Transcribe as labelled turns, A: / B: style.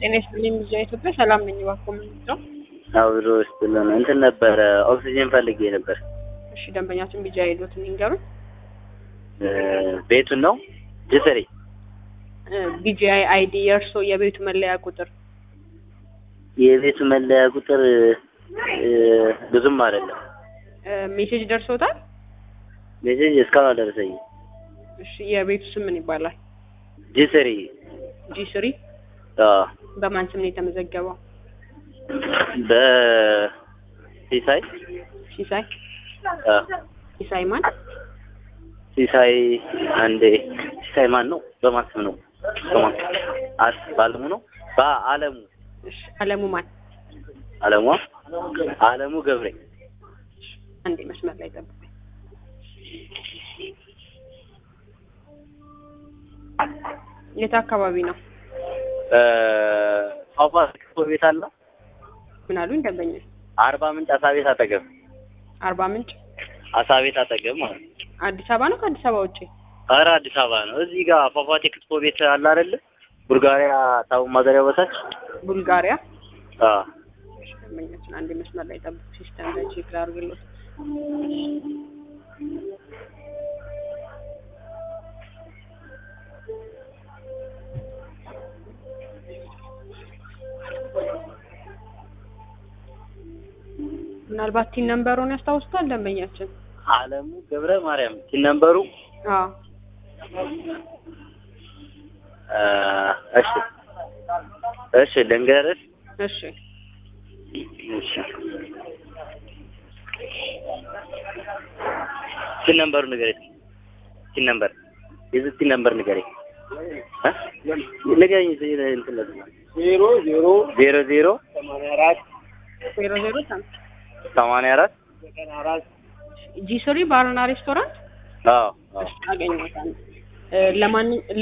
A: ጤና ይስጥልኝ ልጅ ኢትዮጵያ ሰላም ነኝ። እባክዎ ምን ነው?
B: አብሮ ስትልን እንትን ነበረ ኦክሲጅን ፈልጌ ነበር።
A: እሺ ደንበኛችን ቢጃ ሄዶትን ይንገሩን።
B: ቤቱን ነው ጅስሪ
A: ቢጂአይ አይዲ የእርሶ የቤቱ መለያ ቁጥር
B: የቤቱ መለያ ቁጥር ብዙም አይደለም።
A: ሜሴጅ ደርሶታል?
B: ሜሴጅ እስካሁን አልደረሰኝም።
A: እሺ የቤቱ ስም ምን ይባላል?
B: ጅስሪ
A: ጂ ስሪ
B: አዎ፣
A: በማን ስም ነው የተመዘገበው?
B: በሲሳይ
A: ሲሳይ
B: አዎ፣
A: ሲሳይ ማን?
B: ሲሳይ አንዴ ሲሳይ ማን ነው? በማን ስም ነው? በማን አስ ባለሙ ነው? በአለሙ
A: እሺ አለሙ ማን?
B: አለሙ አለሙ ገብሬ
A: አንዴ መስመር ላይ ጠብቁኝ። የት አካባቢ ነው?
B: ፏፏቴ ክፍቶ ቤት አለ
A: ምን አሉኝ ደንበኛ?
B: አርባ ምንጭ አሳ ቤት አጠገብ
A: አርባ ምንጭ
B: አሳ ቤት አጠገብ ማለት ነው።
A: አዲስ አበባ ነው ከአዲስ አበባ ውጭ?
B: ኧረ አዲስ አበባ ነው። እዚህ ጋር ፏፏቴ ክትፎ ቤት አለ አይደለ? ቡልጋሪያ ታውን ማዘሪያ በታች
A: ቡልጋሪያ
B: አዎ
A: ደንበኛችን አንዴ መስመር ላይ ጠብቁ። ሲስተም ላይ ቼክ ላድርግልዎት። ምናልባት ቲን ነምበሩን ያስታውሱታል ደንበኛችን?
B: አለሙ ገብረ ማርያም ሲነበሩ
A: አዎ
B: እሺ እሺ ልንገርሽ
A: እሺ
B: እሺ ሲን ነምበሩ ንገረኝ ሲን ነምበር የዚህ ሲን ነምበር ንገረኝ እ ንገረኝ እንትን ለዚህ
C: ዜሮ ዜሮ
B: ዜሮ ዜሮ
C: ሰማንያ አራት
A: ዜሮ ዜሮ ሰም
B: ሰማንያ አራት
C: ዘጠና አራት
A: ጂ ስሪ ባርና ሬስቶራንት
B: አዎ አዎ
A: እሺ አገኘሁት። ለማንኛውም